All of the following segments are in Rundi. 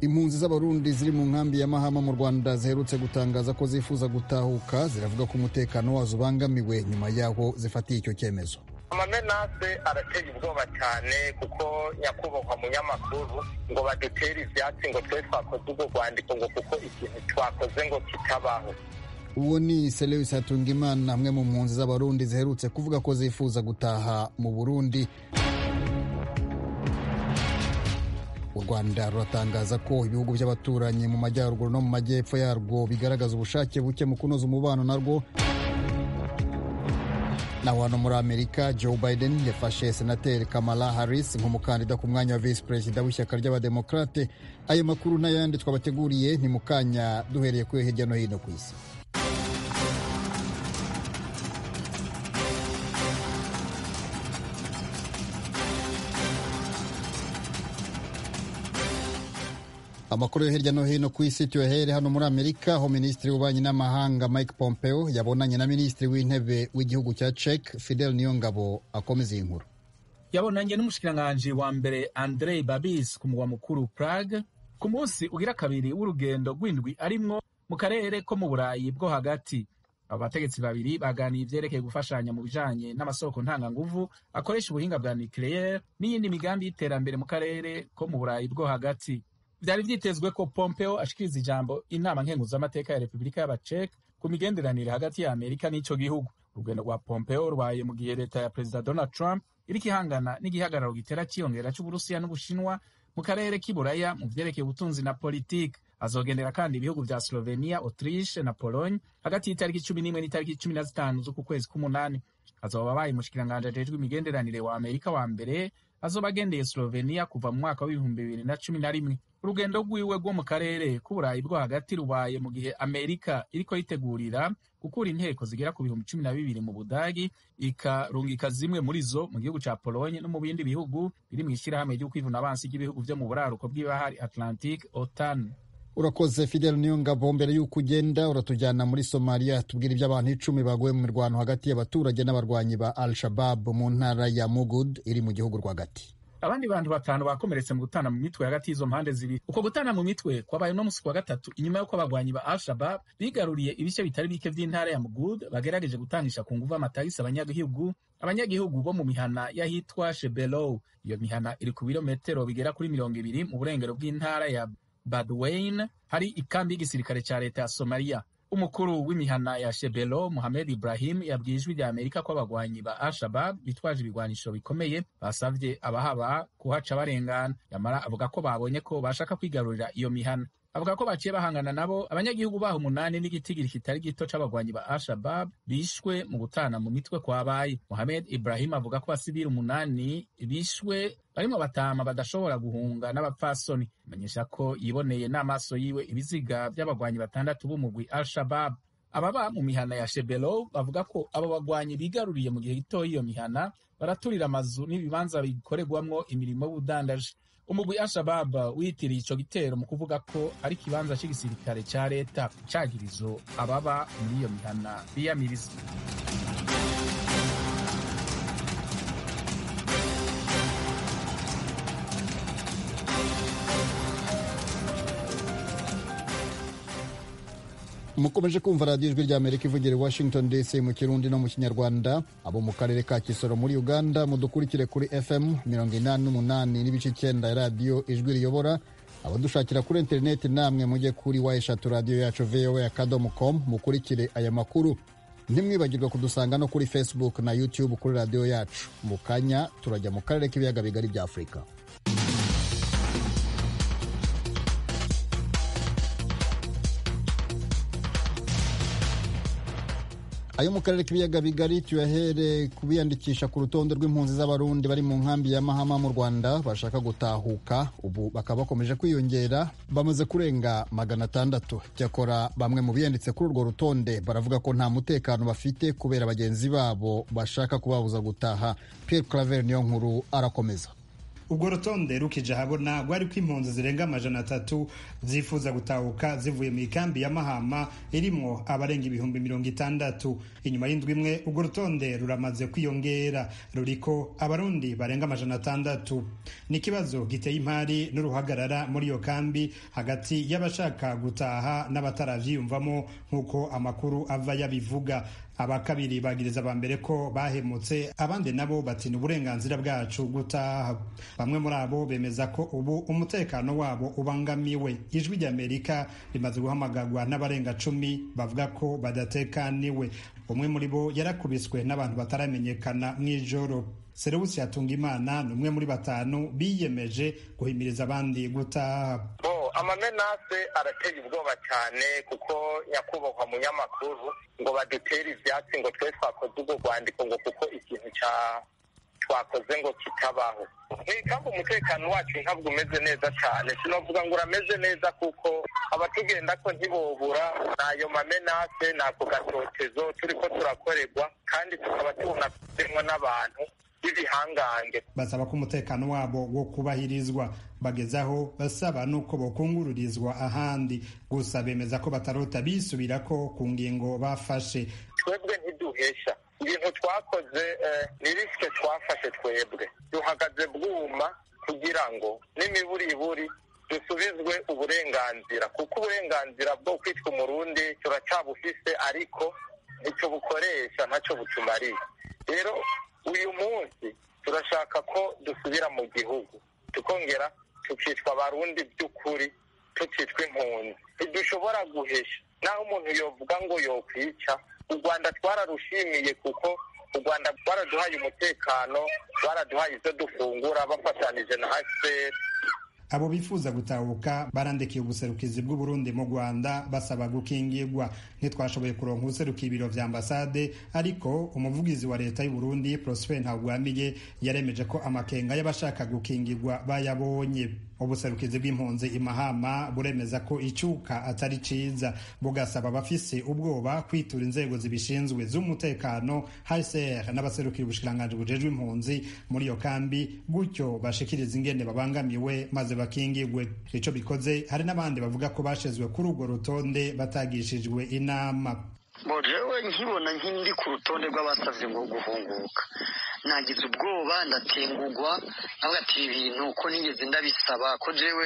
impunzi z'abarundi ziri mu nkambi ya mahama mu rwanda ziherutse gutangaza ko zifuza gutahuka ziravuga ko umutekano wazo ubangamiwe nyuma y'aho zifatiye icyo cyemezo amamenase arateye ubwoba cyane kuko nyakubahwa munyamakuru ngo badutere ivyatsi ngo twe twakoze ubwo rwandiko ngo kuko ikintu twakoze ngo kitabaho uwo ni Selewis Hatungimana amwe mu mpunzi z'abarundi ziherutse kuvuga ko zifuza gutaha mu burundi u rwanda ruratangaza ko ibihugu by'abaturanyi mu majyaruguru no mu majyepfo yarwo bigaragaza ubushake buke mu kunoza umubano narwo naho hano muri amerika joe biden yafashe senateri kamala harris nk'umukandida ku mwanya wa visi perezida w'ishyaka ry'abademokarate ayo makuru n'ayandi twabateguriye ni mu kanya duhereye kuri hirya no hino ku isi amakuru yo hirya no hino ku isi tuyahere hano muri amerika aho minisitiri w'ububanyi n'amahanga mike pompeo yabonanye na minisitiri w'intebe w'igihugu cya cek fidel niyongabo akomeza iyi nkuru yabonanye n'umushikiranganji wa mbere andrei babis ku mugwa mukuru prague ku munsi ugira kabiri w'urugendo rw'indwi arimwo mu karere ko mu burayi bwo hagati abo bategetsi babiri baganiye ivyerekeye gufashanya mu bijanye n'amasoko ntanganguvu akoresha ubuhinga bwa nucleaire n'iyindi migambi y'iterambere mu karere ko mu burayi bwo hagati vyari vyitezwe ko pompeo ashikiriza ijambo inama nkenguzamateka ya repubulika y'abacek ku migenderanire hagati ya amerika n'ico gihugu urugendo rwa pompeo rwaye mu gihe leta ya perezida donald trump iriko ihangana n'igihagararo gitera ciyongera c'uburusiya n'ubushinwa mu karere k'iburaya mu vyerekeye ubutunzi na politiki azogendera kandi ibihugu vya slovenia autriche na pologne hagati y'itariki cumi n'imwe n'itariki cumi na zitanu z'uku kwezi k'umunani azoba abaye umushikiranganji ajejwe imigenderanire wa amerika wa mbere azoba agendeye slovenia kuva mu mwaka w'ibihumbi bibiri na cumi na rimwe urugendo rwiwe rwo mu karere k'uburayi bwo hagati rubaye mu gihe amerika iriko yitegurira gukura inteko zigera ku bihumbi cumi na bibiri mu budagi ikarungika zimwe muri zo mu gihugu ca polonye no mu bindi bihugu biri mw'ishirahamwe ry'ukwivuna abansi ry'ibihugu vyo mu buraruko bw'ibahari atlantique otan urakoze fidel niyo ngabo mbere y'uko ugenda uratujyana muri somaliya tubwira iby'abantu icumi baguye mu mirwano hagati y'abaturage n'abarwanyi ba al shabab mu ntara ya mugud iri mu gihugu rwagati abandi bantu batanu bakomeretse mu gutana mu mitwe hagati y'izo mpande zibiri uko gutana mu mitwe kwabaye no musi wa gatatu inyuma y'uko abagwanyi ba al-shabab bigaruriye ibice bitari bike vy'intara ya mugud bagerageje gutangisha ku nguvu amatagisi abanyagihugu abanyagihugu bo mu mihana y'ahitwa shebelow iyo mihana iri ku birometero bigera kuri mirongo ibiri mu burengero bw'intara ya badwain hari ikambi y'igisirikare ca leta ya somaliya umukuru w'imihana ya shebelo muhamed ibrahim yabwiye ijwi rya amerika ko abagwanyi ba al-shabab bitwaje ibigwanisho bikomeye basavye abahaba kuhaca barengana yamara avuga ko babonye ko bashaka kwigarurira iyo mihana avuga ko baciye bahangana nabo abanyagihugu baho umunani n'igitigiri kitari gito c'abagwanyi ba al-shabab bishwe mu gutana mu mitwe kwabaye muhamed ibrahim avuga ko basivili umunani bishwe barimo batama badashobora guhunga n'abapfasoni amenyesha ko yiboneye n'amaso yiwe ibiziga by'abagwanyi batandatu b'umugwi al-shabab ababa mu mihana ya shebelo bavuga ko abo bagwanyi bigaruriye mu gihe gitoya iyo mihana baraturira amazu n'ibibanza bikorerwamwo imirimo y'ubudandaji umugwi al-shabab witiriye ico gitero mu kuvuga ko ari ikibanza c'igisirikare ca leta cagirizo ababa muri iyo mihana biyamiriza mukomeje kumva radiyo ijwi rya amerika ivugira i washington dc mu kirundi no mu kinyarwanda abo mu karere ka kisoro muri uganda mudukurikire kuri fm mirongo inani n'umunani n'ibice icyenda ya radiyo ijwi riyobora abadushakira kuri interineti namwe mujye kuri wa eshatu radiyo yacu voa akadomo com mukurikire aya makuru ntimwibagirwe kudusanga no kuri facebook na youtube kuri radiyo yacu mu kanya turajya mu karere k'ibiyaga bigari bya afurika ayo mu karere k'ibiyaga bigari tuyahere kubiyandikisha ku rutonde rw'impunzi z'abarundi bari mu nkambi ya mahama mu rwanda bashaka gutahuka ubu bakaba bakomeje kwiyongera bamaze kurenga magana atandatu cyakora bamwe mu biyanditse kuri urwo rutonde baravuga ko nta mutekano bafite kubera bagenzi babo bashaka kubabuza gutaha pierre claver niyo nkuru arakomeza urwo rutonde rukije ahabona rwari ko impunzi zirenga amajana atatu zifuza gutahuka zivuye mu ikambi ya mahama irimwo abarenga ibihumbi mirongo itandatu inyuma y'indwi imwe urwo rutonde ruramaze kwiyongera ruriko abarundi barenga amajana atandatu ni ikibazo giteye impari n'uruhagarara muri iyo kambi hagati y'abashaka gutaha n'abataravyiyumvamo nk'uko amakuru ava yabivuga aba kabiri bagiriza aba mbere ko bahemutse abandi nabo batina uburenganzira bwacu gutaha bamwe muri abo bemeza ko ubu umutekano wabo ubangamiwe ijwi ry'amerika rimaze guhamagarwa n'abarenga cumi bavuga ko badatekaniwe umwe muri bo yarakubiswe n'abantu bataramenyekana mu ijoro serewusi yatunga imana ni umwe muri batanu biyemeje guhimiriza abandi gutaha amamenase arateye ubwoba cyane kuko nyakubahwa munyamakuru ngo badutere ivyatsi ngo twe twakoze ubwo rwandiko ngo kuko ikintu twakoze ngo kitabaho kandi umutekano wacu ntabwo umeze neza cyane sinavuga ngo urameze neza kuko abatugenda ko ntibobura n'ayo mamenase n'ako gatotezo turi ko turakorerwa kandi tukaba tubona kugenwa n'abantu b'ibihangange basaba ko umutekano wabo wo kubahirizwa bagezaho basaba n'uko bokungururizwa ahandi gusa bemeza ko batarota bisubirako ku ngingo bafashe twebwe ntiduhesha ibintu twakoze ni risike twafashe twebwe duhagaze bwuma kugira ngo n'imiburiburi dusubizwe uburenganzira kuko uburenganzira bwo kwitwa umurundi turacyabufise ariko icyo bukoresha ntacyo butumariye rero uyu munsi turashaka ko dusubira mu gihugu tukongera tukitwa abarundi by'ukuri tukitwa impunzi ntidushobora guhesha naho umuntu yovuga ngo yokwica u rwanda twararushimiye kuko u rwanda rwaraduhaye umutekano baraduhaye ibyo dufungura bafatanije na hcr abo bifuza gutahuka barandikiye ubuserukizi bw'uburundi mu rwanda basaba gukingirwa ntitwashoboye kuronka ubuserukiye ibiro vya ambasade ariko umuvugizi wa leta y'uburundi prosper ntagwamiye yaremeje ko amakenga y'abashaka gukingirwa bayabonye ubuserukizi bw'impunzi imahama buremeza ko icyuka atari ciza bugasaba abafise ubwoba kwitura inzego zibishinzwe z'umutekano hcr n'abaserukira ubushikiranganji bujejwe impunzi muri iyo kambi gutyo bashikiriza ingene babangamiwe maze bakingirwe ico bikoze hari n'abandi bavuga ko bashizwe kuri urwo rutonde batagishijwe inama jewe nkibona nk'indi ku rutonde rw'abasavye ngo guhunguka nagize ubwoba ndatengugwa navuga ati ibi bintu ko nigeze ndabisaba ko jewe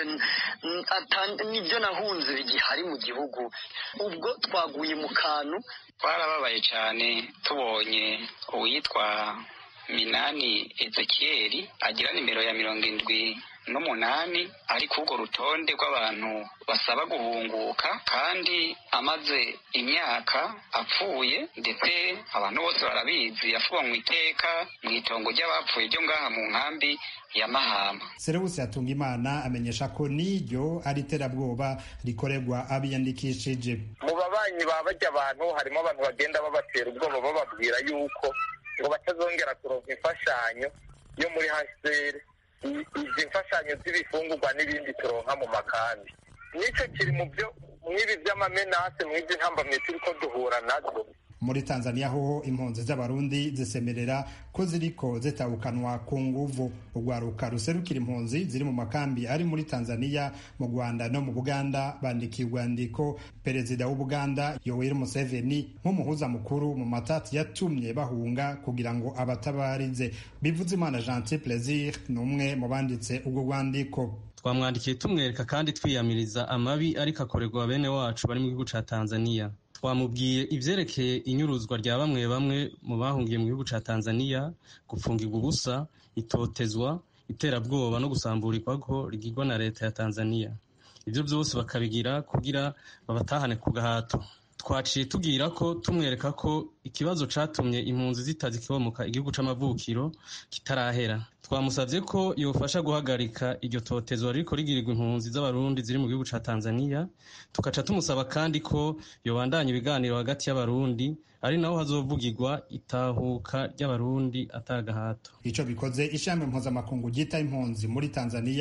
nibyo nahunze bigihari mu gihugu ubwo twaguye mu kantu twarababaye cyane tubonye uwitwa minani ezekiyeri agira nimero ya mirongo indwi n'umunani ari ku urwo rutonde rw'abantu basaba guhunguka kandi amaze imyaka apfuye ndetse abantu bose barabizi yafuwe mu iteka mu itongo ry'abapfuye ryo ngaha mu nkambi ya mahama serewusi yatunga imana amenyesha ko n'iryo ari iterabwoba rikorerwa abiyandikishije mu babanyi ba bajya abantu harimo abantu bagenda babatera ubwoba bababwira yuko ngo batazongera kuronka imfashanyo yo muri haseri izi mfashanyo z'ibifungurwa n'ibindi turonka mu makambi nicyo kiri mu byo mw'ibi by'amamenase mw'izi ntambamye turi ko duhura nazo muri tanzania hoho impunzi z'abarundi zisemerera ko ziriko zitabukanwa ku nguvu urwaruka ruserukira impunzi ziri mu makambi ari muri tanzania mu rwanda no mu buganda bandikiye urwandiko perezida w'ubuganda yoweri museveni nk'umuhuza mukuru mu matati yatumye bahunga kugira ngo abatabarize bivuze imana gentil plaisir ni umwe mu banditse urwo rwandiko twamwandikiye tumwereka kandi twiyamiriza amabi ariko akorerwa bene wacu bari mu gihugu ca tanzania twamubwiye ivyerekeye inyuruzwa rya bamwe bamwe mu bahungiye mu gihugu ca tanzania gupfungirwa ubusa itotezwa iterabwoba no gusamburirwako rigirwa na leta ya tanzania ivyo vyose bakabigira kugira babatahane ku gahato twaciye tubwira ko tumwereka ko ikibazo catumye impunzi zitazikibomoka igihugu c'amavukiro kitarahera twamusavye ko yofasha guhagarika iryo totezo ririko rigirirwa impunzi z'abarundi ziri mu gihugu ca tanzania tugaca tumusaba kandi ko yobandanya ibiganiro hagati y'abarundi ari naho hazovugirwa itahuka ry'abarundi atagahato ico bikoze ishami mpuzamakungu ryita impunzi muri tanzania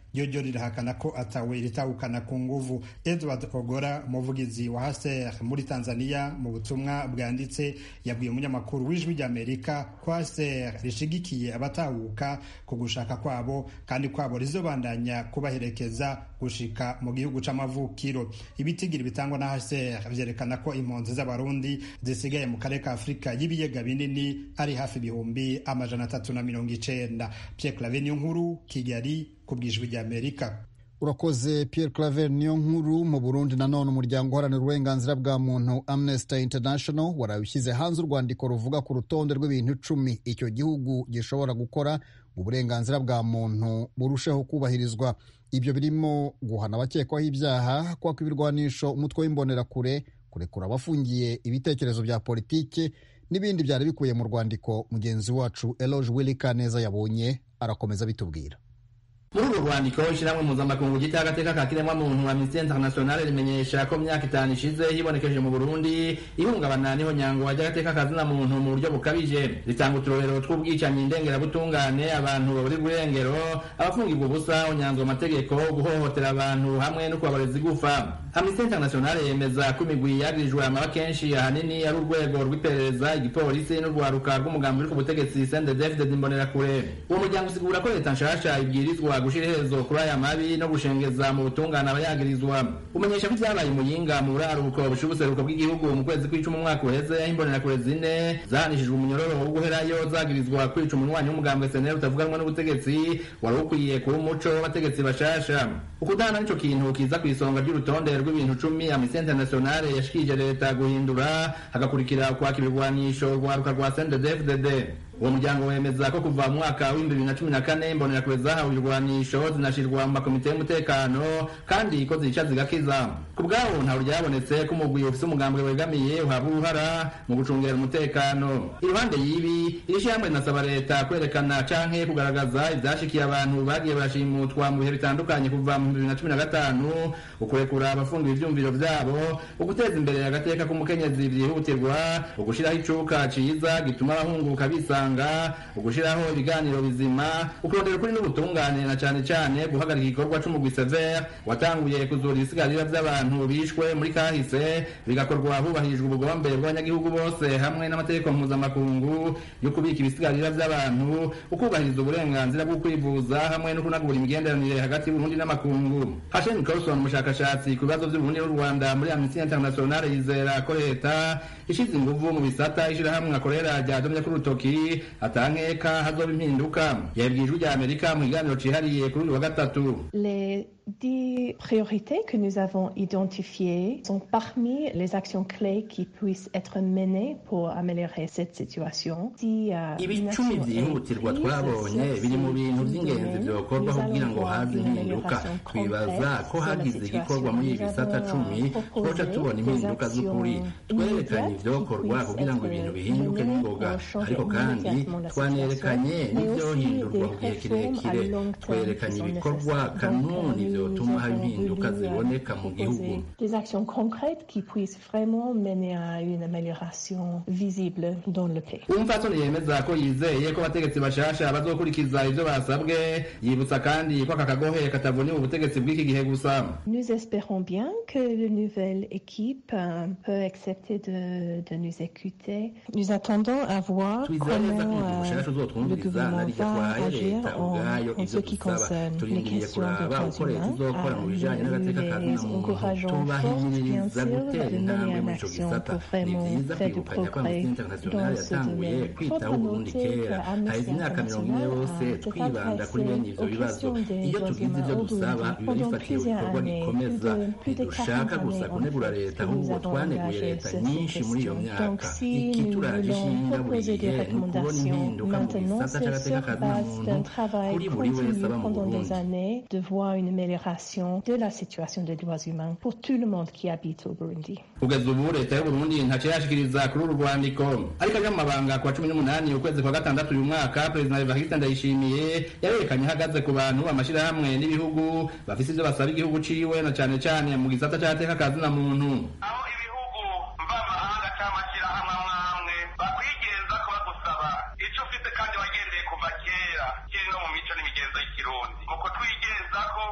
ryo ryo rirahakana ko atawe ritahukana ku nguvu edward ogora umuvugizi wa haser muri tanzania mu butumwa bwanditse yabwiye umunyamakuru w'ijwi ry'amerika ko haser rishigikiye abatahuka ku gushaka kwabo kandi kwabo rizobandanya kubaherekeza gushika mu gihugu c'amavukiro ibitigiri bitangwa na haser vyerekana ko impunzi z'abarundi zisigaye mu karere ka afurika y'ibiyaga binini ari hafi ibihumbi amajana atatu na mirongo icenda pierre clave niyo nkuru kigali ku bwijwi ry'amerika urakoze pierre claver niyo nkuru mu burundi nanone umuryango uharanira uburenganzira bwa muntu amnesty international waraye ushyize hanze urwandiko ruvuga ku rutonde rw'ibintu icumi icyo gihugu gishobora gukora ngo uburenganzira bwa muntu burusheho kubahirizwa ibyo birimo guhana abakekwaho ibyaha kwaka ibirwanisho umutwe w'imbonerakure kurekura abafungiye ibitekerezo bya politiki n'ibindi byari bikuye mu rwandiko mugenzi wacu eloge willy kaneza yabonye arakomeza bitubwira muri uru rwandiko ishyirahamwe mpuzamakungu gita agateka ka kiremwamuntu amnesty international rimenyesha ko myaka itanu ishize hibonekeje mu burundi ihungabana niho nyangwa ry'agateka kazina muntu mu buryo bukabije ritanga uturorero tw'ubwicanyi ndengerabutungane abantu baburirwa irengero abafungirwa ubusa unyanzwa amategeko guhohotera abantu hamwe no kubabareza igufa amnesty international yemeza ko imigwi yagirijwe amaba kenshi ahanini ari urwego rw'iperereza igipolisi n'urwaruka rw'umugambi uri ku butegetsi sendedefded imbonerakure uwo muryango usigura ko leta nshasha ibwirizwa gushira iherezo kuri aya mabi no gushengeza mu butungane abayagirizwa umenyesha ko ibyabaye muyinga mu buraruko busha ubuseruko bw'igihugu mu kwezi kw'icumi umwaka uheze aho imbonerakure zine zahanishijwe umunyororo wo guherayo zagirizwa kwica umunywanyi w'umugambwe seneri utavuganwa n'ubutegetsi wari ukwiye kuba umuco w'abategetsi bashasha ukudahana nico kintu kiza ku isonga ry'urutonde rw'ibintu cumi amnesty international yashikije leta guhindura hagakurikira kwaka ibirwanisho rwaruka rwa sendedefdd uwo muryango wemeza ko kuva mu mwaka w'ibihumbi bibiri na cumi na kane imbonerakure zahawe ibirwanisho zinashirwa mu makomite y'umutekano kandi ko zica zigakiza ku bwabo ntawe ryabonetse ko umugwi ufise umugambwe wegamiye uhabwa uruhara mu gucungera umutekano iruhande y'ibi iri shyirahamwe rinasaba leta kwerekana canke kugaragaza ivyashikiye abantu bagiye barashimutwa mu bihe bitandukanye kuva mu bibiri na cumi na gatanu ukurekura abafungiwe ivyumviro vyabo uguteza imbere agateka k'umukenyezi vyihutirwa ugushiraho icuka ciza gituma abahunguka bisanga gutanga ugushiraho ibiganiro bizima ukurondera ukuri n'ubutungane na cane cane guhagarika igikorwa c'umugwi severe watanguye kuzura ibisigarira vy'abantu bishwe muri kahise bigakorwa hubahirijwe ubugombe bw'abanyagihugu bose hamwe n'amategeko mpuzamakungu yo kubika ibisigarira vy'abantu ukubahiriza uburenganzira bwo kwivuza hamwe no kunagura imigenderanire hagati y'uburundi n'amakungu hashem carlson umushakashatsi ku bibazo vy'uburundi n'u rwanda muri amnesty international yizera ko leta ishize inguvu mu bisata ishirahamwe akorera ryadomye k'urutoki atankeka hazoba impinduka yabwiye ijwi rya amerika mu kiganiro cihariye kuri uyu wa gatatu Les dix priorités que nous avons identifiées sont parmi les actions clés qui puissent être menées pour améliorer cette situation. Si, uh, ibicumi vyihutirwa twabonye biri mu bintu vy'ingenzi vyokorwa kugira ngo haze impinduka twibaza ko hagize igikorwa muri ibi bisata cumi twoca tubona impinduka z'ukuri twerekanye ivyokorwa kugira ngo ibintu bihinduke n'ingoga ariko kandi twanerekanye n'ivyohindurwa mu gihe kirekire twerekanye ibikorwa kanuni vyotuma haba impinduka ziboneka mu gihugu Des actions concrètes qui puissent vraiment mener à une amélioration visible dans le pays. umupfasoni yemeza ko yizeye ko abategetsi bashasha bazokurikiza ivyo basabwe yibutsa kandi ko aka kagohe katavunye mu butegetsi bw'iki gihe gusa Nous espérons bien que la nouvelle équipe euh, peut accepter de, de nous écouter. Nous attendons à voir twizera neza ko comment umugwi mushasha euh, le uzotwumviriza gouvernement narirya va twahaye agir leta en, ubwayo en ivyo ce qui dusaba concerne les turindiriye questions de kuraba droits uko leta humains. izokora mu Euh, bijanye n'agateka nous ka les muntu encourageons fort, bien tubahimiriza sûr, gutera de intambwe mener en muri ico action gisata pour ni vraiment vyiza faire du kwibukanya ko progrès amnesty international dans ce yatanguye domaine. kwitaho Faudra uburundi noter kera que Amnesty haheze imyaka mirongo ine International yose a s'est twibanda kuri bene ivyo adressé aux bibazo questions des iyo droits tugize humains ivyo au dusaba Burundi biba pendant bifatiye plusieurs ibikorwa années, gikomeza plus de- plus de ntidushaka 40 gusa années, kunegura en fait, leta que nous ahubwo avons twaneguye engagé leta sur ces nyinshi muri iyo questions. myaka Donc, si ikituraje nous ishinga voulons buri proposer des gihe ni ukubona recommandations impinduka mu maintenant, gisata c'est c'agateka sur ka base muntu d'un travail kuri buri wese continu aba mu pendant burundi des années de voir une amélioration de la situation des droits humains pour tout le monde qui habite au Burundi. kugeza ubu leta y'uburundi ntaco yashikiriza kuri uru rwandiko ariko aje mu mabanga ku wa cumi n'umunani ukwezi kwa gatandatu uyu mwaka perezida evariste ndayishimiye yarerekanye ahagaze ku bantu amashirahamwe n'ibihugu bafise ivyo basaba igihugu ciwe na cane cane mu gisata c'agateka ka zina muntu aho ibihugu mvamahanga cyangwa amashyirahamwe amwe amwe bakwigenza ko bagusaba icyo ufite kandi wagendeye kuva kera kiri no mu mico n'imigenzo y'ikirundi uko twigenza ko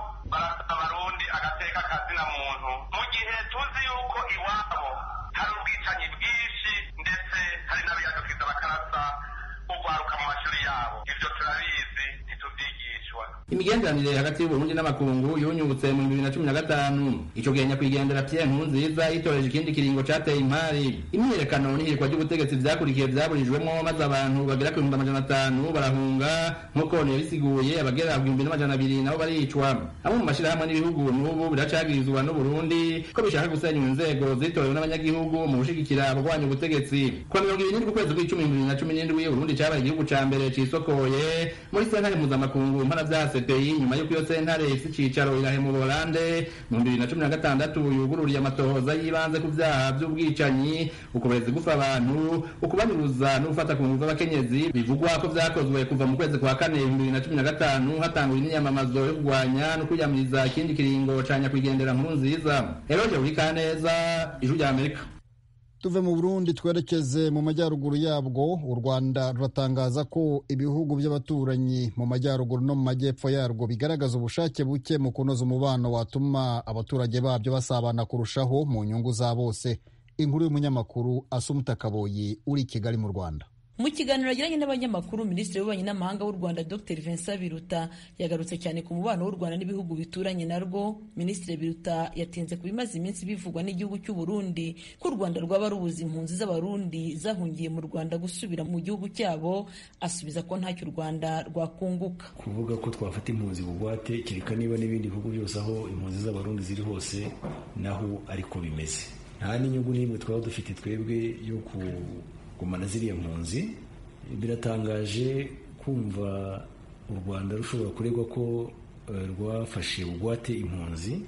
y'agateka kazina muntu mu gihe tuzi yuko iwabo hari ubwicanyi bwinshi ndetse hari n'abiyadukiza bakarasa ugwaruka mu mashuri yabo ibyo turabizi ntitubyigishwa imigenderanire hagati y'uburundi n'amakungu yunyutse mu bibiri na cumi na gatanu ico gihe nyakwigendera pierre nkurunziza yitoreje ikindi kiringo cateye impari imyiyerekano n'ihirikwa ry'ubutegetsi vyakurikiye vyaburijwemwo maze abantu bagera ku bihumbi amajana atanu barahunga nk'uko yabisiguye abagera ku bihumbi n'amajana abiri nabo baricwa amwe mu mashirahamwe n'ibihugu n'ubu biracagirizwa n'uburundi ko bishaka gusenyura inzego zitorewe n'abanyagihugu mu gushigikira abagwanya ubutegetsi kuwa mirongo ibiri n'indwi ukwezi kw'icumi bibiri na cumi n'indwi uburundi cabaye igihugu ca mbere cisokoye muri sentare mpuzamakungu mpanavyaha CPI nyuma y'uko iyo sentare ifise icicaro irahe mu Buholande mu bibiri na cumi na gatandatu yugururiye amatohoza y'ibanze ku vyaha vy'ubwicanyi ukubereza gufa abantu ukubanyuruza no gufata ku nguvu abakenyezi bivugwa ko vyakozwe kuva mu kwezi kwa kane bibiri na cumi na gatanu hatangura imyamamazo yo kurwanya no kwiyamiriza ikindi kiringo ca nyakwigendera nkuru nziza eroje urikaneza ijwi rya amerika tuve mu burundi twerekeze mu majyaruguru yabwo u rwanda ruratangaza ko ibihugu by'abaturanyi mu majyaruguru no mu majyepfo yarwo bigaragaza ubushake buke mu kunoza umubano watuma abaturage babyo basabana kurushaho mu nyungu za bose inkuru y'umunyamakuru asumuta kaboyi uri i kigali mu rwanda mu kiganiro yagiranye n'abanyamakuru minisitiri w'ububanyi n'amahanga w'u rwanda dr vincent biruta yagarutse cyane ku mubano w'u rwanda n'ibihugu bituranye narwo minisitiri biruta yatinze ku bimaze iminsi bivugwa n'igihugu cy'u burundi ko u rwanda rwaba rubuza impunzi z'abarundi zahungiye mu rwanda gusubira mu gihugu cyabo asubiza ko ntacyo u rwanda rwakunguka kuvuga ko twafata impunzi bugwate kereka niba n'ibindi bihugu byose aho impunzi z'abarundi ziri hose naho ariko bimeze nta n'inyungu n'imwe twaba dufite twebwe yo ku gumana ziriya mpunzi biratangaje kumva u rwanda rushobora kuregwa ko rwafashe bugwate impunzi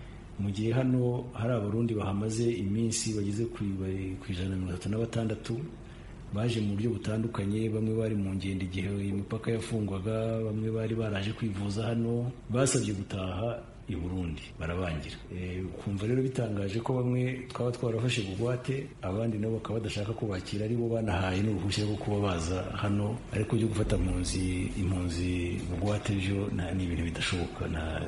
mu gihe hano hari abarundi bahamaze iminsi bageze ku ijana na mirongo itatu na batandatu baje mu buryo butandukanye bamwe bari mu ngendo igihe imipaka yafungwaga bamwe bari baraje kwivuza hano basabye gutaha i burundi barabangira kumva rero bitangaje ko bamwe twaba twarafashe bugwate abandi nabo bakaba badashaka kubakira ari bo banahaye n'uruhushya rwo kuba baza hano ariko byo gufata impunzi impunzi bugwate byo ni ibintu bidashoboka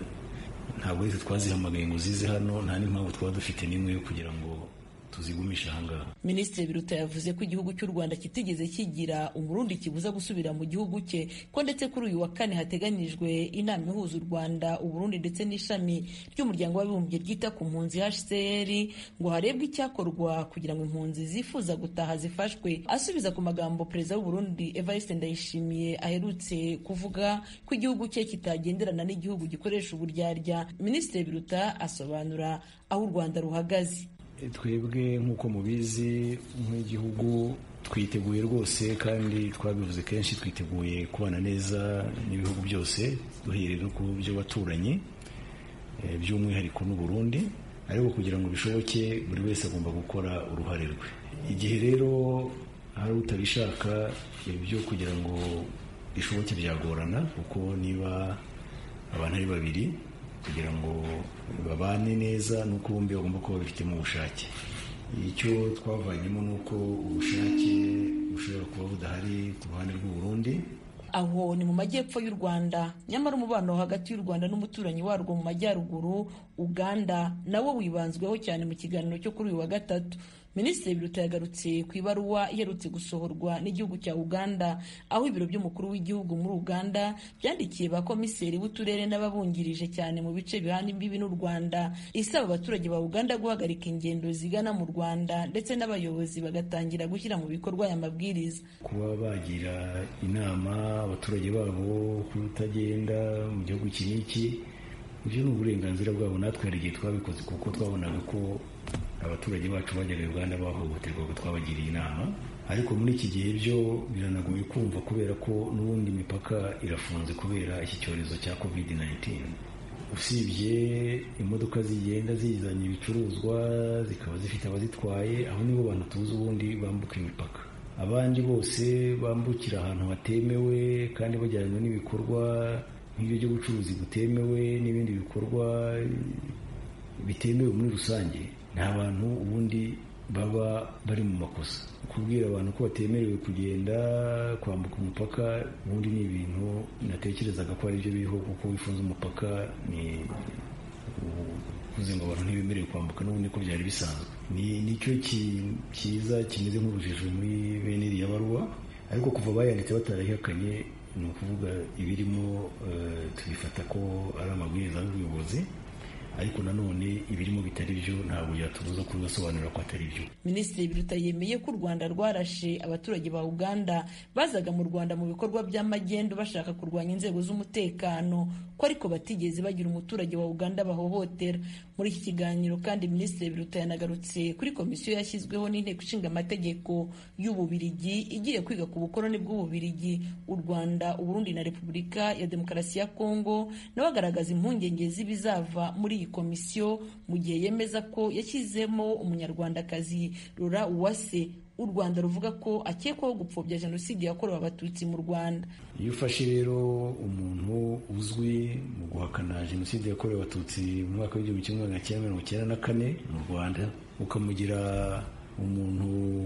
ntabwo rero twazihamagaye ngo zize hano nta n'impamvu twaba dufite n'imwe yo kugira ngo tuzigumisha ahangaha minisitiri biruta yavuze ko igihugu cy'u rwanda kitigeze kigira umurundi kibuza gusubira mu gihugu cye ko ndetse kuri uyu wa kane hateganijwe inama ihuza u rwanda uburundi ndetse n'ishami ry'umuryango w'abibumbye ryita ku mpunzi hcr ngo harebwe icyakorwa kugira ngo impunzi zifuza gutaha zifashwe asubiza ku magambo perezida w'uburundi evariste ndayishimiye aherutse kuvuga ko igihugu cye kitagenderana n'igihugu gikoresha uburyarya minisitiri biruta asobanura aho u rwanda ruhagaze twebwe nk'uko mubizi nk'igihugu twiteguye rwose kandi twabivuze kenshi twiteguye kubana neza n'ibihugu byose duhereye no ku byo baturanyi by'umwihariko n'u Burundi ariko kugira ngo bishoboke buri wese agomba gukora uruhare rwe igihe rero hari utabishaka ibyo kugira ngo bishoboke byagorana kuko niba abantu ari babiri kugira ngo babane neza nuko bombi bagomba kuba babifitemo ubushake icyo twavanyemo ni uko ubushake bushobora kuba budahari ku ruhande rw'u Burundi aho ni mu majyepfo y'u rwanda nyamara umubano hagati y'u rwanda n'umuturanyi warwo mu majyaruguru uganda nawo wibanzweho cyane mu kiganiro cyo kuri uyu wa gatatu minisitiri biruta yagarutse ku ibaruwa iherutse gusohorwa n'igihugu cya uganda aho ibiro by'umukuru w'igihugu muri uganda byandikiye ba komiseri b'uturere n'ababungirije cyane mu bice bihana imbibi n'u rwanda isaba abaturage ba uganda guhagarika ingendo zigana mu rwanda ndetse n'abayobozi bagatangira gushyira mu bikorwa aya mabwiriza kuba bagira inama abaturage babo kutagenda mu gihugu iki n'iki ibyo ni uburenganzira bwabo natwe hari igihe twabikoze kuko twabonaga ko abaturage bacu bajyaga uganda bahohoterwaga twabagiriye inama ariko muri iki gihe byo biranagoye kumva kubera ko n'ubundi imipaka irafunze kubera iki cyorezo cya covid 19 usibye imodoka zigenda zizanye ibicuruzwa zikaba zifite abazitwaye aho nibo bantu tuzi ubundi bambuka imipaka abandi bose bambukira ahantu hatemewe kandi bajyanywe n'ibikorwa nk'ibyo byo gucuruzi butemewe n'ibindi bikorwa bitemewe muri rusange nta bantu ubundi baba bari mu makosa kubwira abantu ko batemerewe kugenda kwambuka umupaka ubundi ni ibintu natekerezaga ko ari byo biriho kuko wifunze umupaka ni yavuze ngo abantu ntibemerewe kwambuka n'ubundi ko byari bisanzwe ni nicyo cyiza kimeze nk'urujijo muri bene iriya baruwa ariko kuva bayanditse batarayihakanye ni ukuvuga ibirimo tubifata ko ari amabwiriza y'ubuyobozi ariko nanone ibirimo bitari byo ntabwo byatubuza kubibasobanurira ko atari byo minisitiri biruta yemeye ko u rwanda rwarashe abaturage ba uganda bazaga mu rwanda mu bikorwa by'amagendo bashaka kurwanya inzego z'umutekano ko ariko batigeze bagira umuturage wa uganda bahohotera muri iki kiganiro kandi minisitiri biruta yanagarutse kuri komisiyo yashyizweho n'inteko ishinga amategeko y'ububirigi igiye kwiga ku bukoroni bw'ububirigi u rwanda uburundi na repubulika ya demokarasi ya kongo nawe agaragaza impungenge z'ibizava muri iyi komisiyo mu gihe yemeza ko yashyizemo umunyarwandakazi rura uwase u rwanda ruvuga ko akekwaho gupfobya jenoside yakorewe abatutsi mu rwanda iyo ufashe rero umuntu uzwi mu guhakana jenoside yakorewe abatutsi mu mwaka w'igihumbi kimwe magana cyenda mirongo icyenda na kane mu rwanda ukamugira umuntu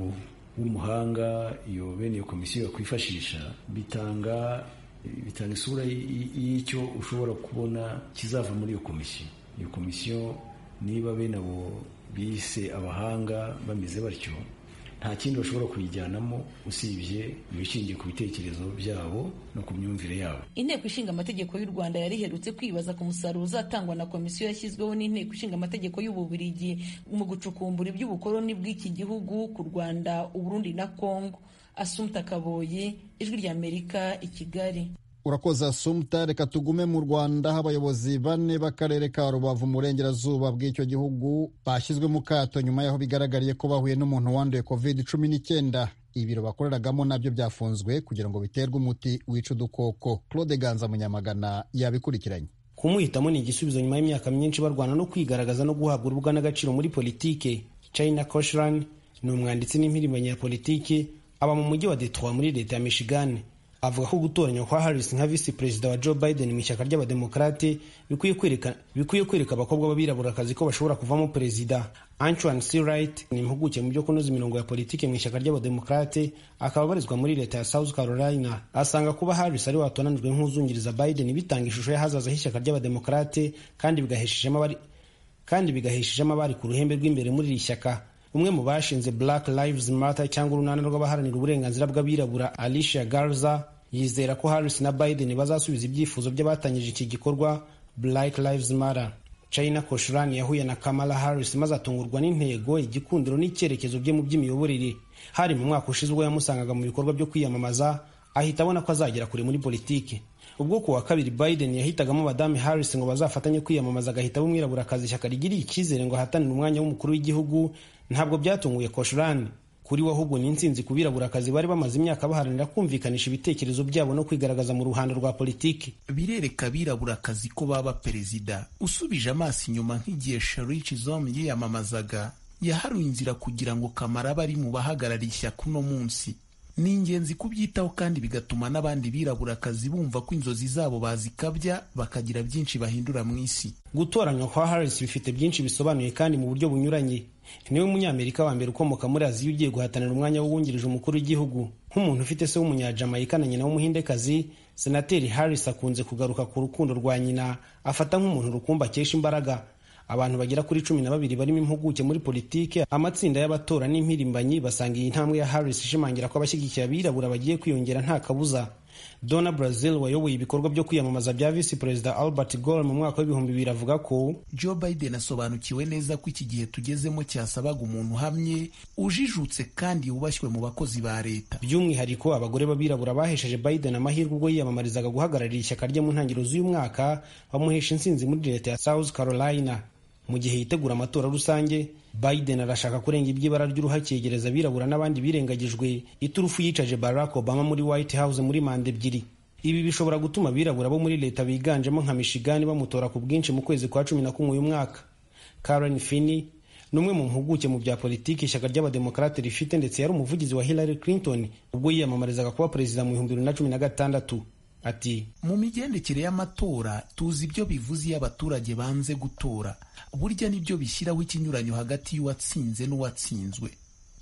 w'umuhanga iyo bene iyo komisiyo yakwifashisha bitanga bitanga isura y'icyo ushobora kubona kizava muri iyo komisiyo iyo komisiyo niba bene abo bise abahanga bameze batyo nta kindi bashobora kuyijyanamo usibye ibishingiye ku bitekerezo byabo no ku myumvire yabo inteko ishinga amategeko y'u rwanda yari iherutse kwibaza ku musaruro uzatangwa na komisiyo yashyizweho n'inteko ishinga amategeko y'ububirigi mu gucukumbura iby'ubukoloni bw'iki gihugu ku rwanda uburundi na kongo asumta kaboyi ijwi ry'amerika i kigali urakoze asumta reka tugume mu rwanda aho abayobozi bane b'akarere ka rubavu mu burengerazuba bw'icyo gihugu bashyizwe mu kato nyuma y'aho bigaragariye ko bahuye n'umuntu wanduye covid cumi n'icyenda ibiro bakoreragamo nabyo byafunzwe kugira ngo biterwe umuti wica udukoko claude ganza munyamagana yabikurikiranye kumuhitamo ni igisubizo nyuma y'imyaka myinshi barwana no kwigaragaza no guhabwa urubuga n'agaciro muri politike china koshran ni umwanditsi n'impirimbanyi ya politiki aba mu mujyi wa detroit muri leta ya michigan avuga ko gutoranywa kwa Harris nka visi perezida wa Joe Biden mu ishyaka ry'abademokarate bikwiye kwereka bikwiye kwereka abakobwa b'abirabura ko bashobora kuvamo perezida Antoine C. Wright ni impuguke mu byo kunoza imirongo ya politiki mu ishyaka ry'abademokarate akaba abarizwa muri leta ya South Carolina asanga kuba Harris ari watonanijwe nk'uzungiriza Biden bitanga ishusho y'ahazaza h'ishyaka ry'abademokarate kandi bigaheshejemo abari kandi bigaheshejemo abari ku ruhembe rw'imbere muri iri shyaka umwe mu bashinze Black Lives Matter cyangwa urunana rw'abaharanira uburenganzira bw'abirabura Alicia Garza yizera ko Harris na Biden bazasubiza ibyifuzo by'abatangije iki gikorwa Black Lives Matter. China Koshran yahuye na Kamala Harris maze atungurwa n'intego, igikundiro n'icyerekezo bye mu by'imiyoborere. Hari mu mwaka ushize ubwo yamusangaga mu bikorwa byo kwiyamamaza, ahita abona ko azagera kure muri politiki. Ubwo ku wa kabiri Biden yahitagamo Madame Harris ngo bazafatanye kwiyamamaza agahita umwiraburakazi ishyaka rigiriye icyizere ngo ahatanire umwanya w'umukuru w'igihugu, ntabwo byatunguye Koshran. kuri we ahubwo ni intsinzi ku birabura-kazi bari bamaze imyaka baharanira kumvikanisha ibitekerezo byabo no kwigaragaza mu ruhando rwa politiki birereka abirabura-kazi ko baba perezida usubije amaso inyuma nk'igihe Sharici Zom yiyamamazaga yaharuye inzira kugira ngo Kamara abe ari mu bahagarariye ishyaka uno munsi ni ingenzi kubyitaho kandi bigatuma n'abandi birabura-kazi bumva ko inzozi zabo bazikabya bakagira byinshi bahindura mu isi gutoranywa kwa Harris bifite byinshi bisobanuye kandi mu buryo bunyuranye niwe munyamerika wa mbere ukomoka muri aziya ugiye guhatanira umwanya w'uwungirije umukuru w'igihugu nk'umuntu ufite se w'umunyajamayika na nyina w'umuhindekazi senateri harris akunze kugaruka ku rukundo rwa nyina afata nk'umuntu rukumbi akesha imbaraga abantu bagera kuri cumi na babiri barimo impuguke muri politike amatsinda y'abatora n'impirimbanyi basanga iyi ntambwe ya harris ishimangira ko abashyigikiye abirabura bagiye kwiyongera nta kabuza dona brazil wayoboye ibikorwa byo kwiyamamaza bya visi perezida albert gore mu mwaka w'ibihumbi bibiri avuga ko joe biden asobanukiwe neza ko iki gihe tugezemo cyasabaga umuntu uhamye ujijutse kandi wubashywe mu bakozi ba leta by'umwihariko abagore b'abirabura bahesheje biden amahirwe ubwo yiyamamarizaga guhagararira ishyaka rye mu ntangiriro z'uyu mwaka bamuhesha intsinzi muri leta ya south carolina mu gihe yitegura amatora rusange biden arashaka kurenga iby'ibara ry'uruhu yegereza abirabura n'abandi birengagijwe iturufu yicaje barack obama muri white house muri manda ebyiri ibi bishobora gutuma abirabura bo muri leta biganjemo nka michigan bamutora ku bwinshi mu kwezi kwa cumi na kumwe uyu mwaka karen finney ni umwe mu mpuguke mu bya politiki ishyaka ry'abademokarate rifite ndetse yari umuvugizi wa hillary clinton ubwo yiyamamarizaga kuba perezida mu bihumbi bibiri na cumi na gatandatu ati mu migendekere y'amatora tuzi ibyo bivuze iyo abaturage banze gutora burya nibyo bishyiraho ikinyuranyo hagati y'uwatsinze n'uwatsinzwe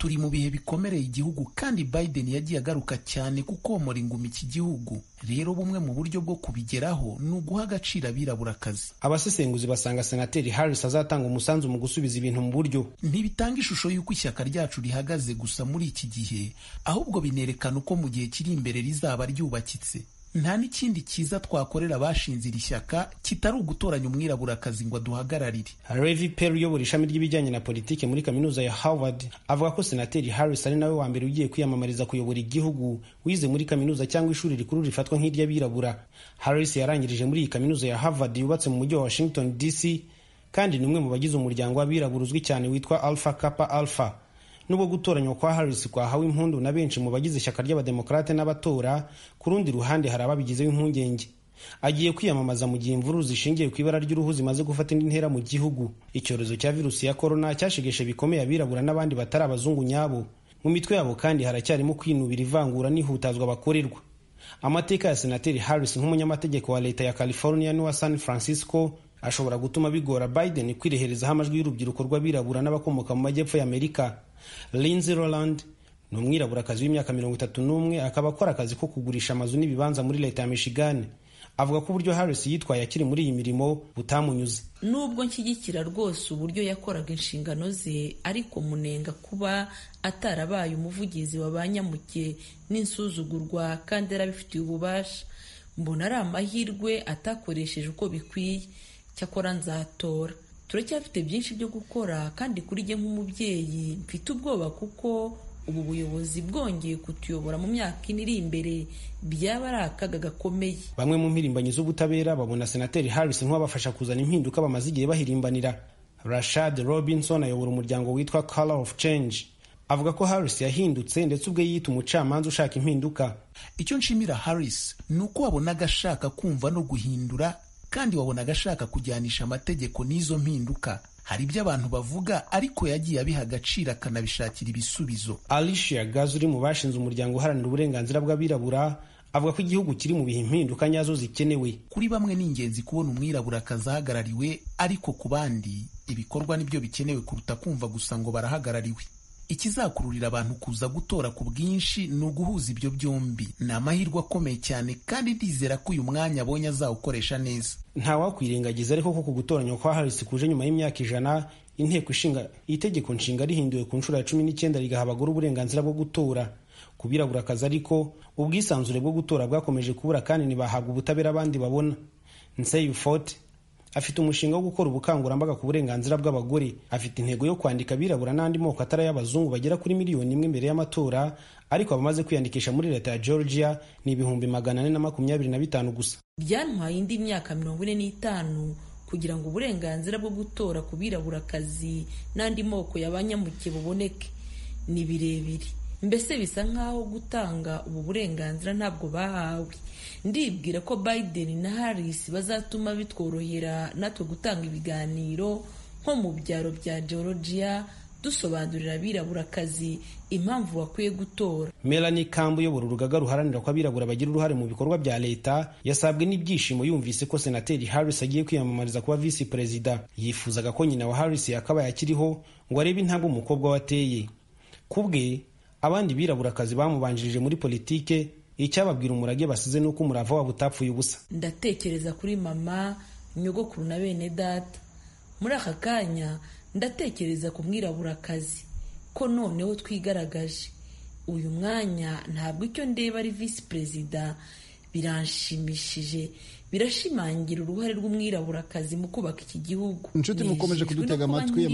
turi mu bihe bikomereye igihugu kandi biden yagiye agaruka cyane kukomora inguma iki gihugu rero bumwe mu buryo bwo kubigeraho ni uguha agaciro abiraburakazi abasesenguzi basanga senateri harris azatanga umusanzu mu gusubiza ibintu mu buryo ntibitanga ishusho y'uko ishyaka ryacu rihagaze gusa muri iki gihe ahubwo binerekana uko mu gihe kiri imbere rizaba ryubakitse nta n'ikindi cyiza twakorera abashinze iri shyaka kitari ugutoranya umwiraburakazi ngo aduhagararire Levi Perry uyobora ishami ry'ibijyanye na politiki muri kaminuza ya Harvard avuga ko senateri Harris ari nawe wa mbere ugiye kwiyamamariza kuyobora igihugu wize muri kaminuza cyangwa ishuri rikuru rifatwa nk'iry'abirabura Harris yarangirije muri iyi kaminuza ya Harvard yubatse mu mujyi wa Washington DC kandi ni umwe mu bagize umuryango w'abirabura uzwi cyane witwa Alpha Kappa Alpha nubwo gutoranywa kwa Harris kwahawe impundu na benshi mu bagize ishyaka ry'abademokarate n'abatora ku rundi ruhande hari ababigizeho impungenge agiye kwiyamamaza mu gihe imvururu zishingiye ku ibara ry'uruhu zimaze gufata indi ntera mu gihugu icyorezo cya virusi ya korona cyashegeshe bikomeye abirabura n'abandi batari abazungu nyabo mu mitwe yabo kandi haracyarimo kwinubira ivangura n'ihutazwa bakorerwa amateka ya senateri Harris nk'umunyamategeko wa leta ya California n'uwa San Francisco ashobora gutuma bigora Biden kwireherezaho amajwi y'urubyiruko rw'abirabura n'abakomoka mu majyepfo y'Amerika Lindsey Roland ni umwiraburakazi w'imyaka mirongo itatu n'umwe akaba akora akazi ko kugurisha amazu n'ibibanza muri leta ya Michigan avuga ko uburyo Harris yitwaye akiri muri iyi mirimo butamunyuze nubwo nshyigikira rwose uburyo yakoraga inshingano ze ariko munenga kuba atarabaye umuvugizi wa ba nyamuke n'insuzugurwa kandi yarabifitiye ububasha mbona ari amahirwe atakoresheje uko bikwiye cyakora nzatora turacyafite byinshi byo gukora kandi kuri jye nk'umubyeyi mfite ubwoba kuko ubu buyobozi bwongeye kutuyobora mu myaka ine iri imbere byaba ari akaga gakomeye bamwe mu mpirimbanyi z'ubutabera babona senateri Harris nk'uwabafasha kuzana impinduka bamaze igihe bahirimbanira Rashad Robinson ayobora umuryango witwa Color of Change avuga ko Harris yahindutse ndetse ubwe yiyita umucamanza ushaka impinduka icyo nshimira Harris ni uko wabonaga ashaka kumva no guhindura kandi wabonaga ashaka kujyanisha amategeko n'izo mpinduka hari ibyo abantu bavuga ariko yagiye abiha agaciro akanabishakira ibisubizo Alicia Gaz uri mu bashinze umuryango uharanira uburenganzira bw'abirabura avuga ko igihugu kiri mu bihe impinduka nyazo zikenewe kuri bamwe ni ingenzi kubona umwiraburakazi ahagarariwe ariko ku bandi ibikorwa nibyo bikenewe kuruta kumva gusa ngo barahagarariwe ikizakururira abantu kuza gutora ku bwinshi ni uguhuza ibyo byombi ni amahirwe akomeye cyane kandi ndizera ko uyu mwanya abonye azawukoresha neza ntawakwirengagiza ariko ko ku gutoranywa kwa Harris kuje nyuma y'imyaka ijana inteko ishinga itegeko nshinga rihinduwe ku nshuro ya cumi n'icyenda rigaha abagore uburenganzira bwo gutora ku birabura-akazi ariko ubwisanzure bwo gutora bwakomeje kubura kandi ntibahabwa ubutabera abandi babona Nsei Forte afite umushinga wo gukora ubukangurambaga ku burenganzira bw'abagore afite intego yo kwandika abirabura n'andi moko atari ay'abazungu bagera kuri miliyoni imwe mbere y'amatora ariko abamaze kwiyandikisha muri leta ya georgia ni ibihumbi magana ane na makumyabiri na bitanu gusa byantwaye indi myaka mirongo ine n'itanu kugira ngo uburenganzira bwo gutora ku birabura-akazi n'andi moko y'abanyamuke buboneke ni birebire mbese bisa nk'aho gutanga ubu burenganzira ntabwo bahawe ndibwira ko Biden na Harris bazatuma bitworohera natwe gutanga ibiganiro nko mu byaro bya Georgia dusobanurira abirabura-akazi impamvu bakwiye gutora Melanie Kambu uyobora urugaga ruharanira ko abirabura bagira uruhare mu bikorwa bya leta yasabwe n'ibyishimo yumvise ko senateri Harris agiye kwiyamamariza kuba visi perezida yifuzaga ko nyina wa Harris yakabaye akiriho ngo arebe intambwe umukobwa we ateye ku bwe abandi birabura-akazi bamubanjirije muri politike icyababwira umurage basize ni uko umurava wabo utapfuye ubusa ndatekereza kuri mama nyogokuru na bene data muri aka kanya ndatekereza ku mwiraburakazi ko noneho twigaragaje uyu mwanya ntabwo icyo ndeba ari visi perezida biranshimishije birashimangira uruhare rw'umwiraburakazi mu kubaka iki gihugu inshuti mukomeje kudutega amatwi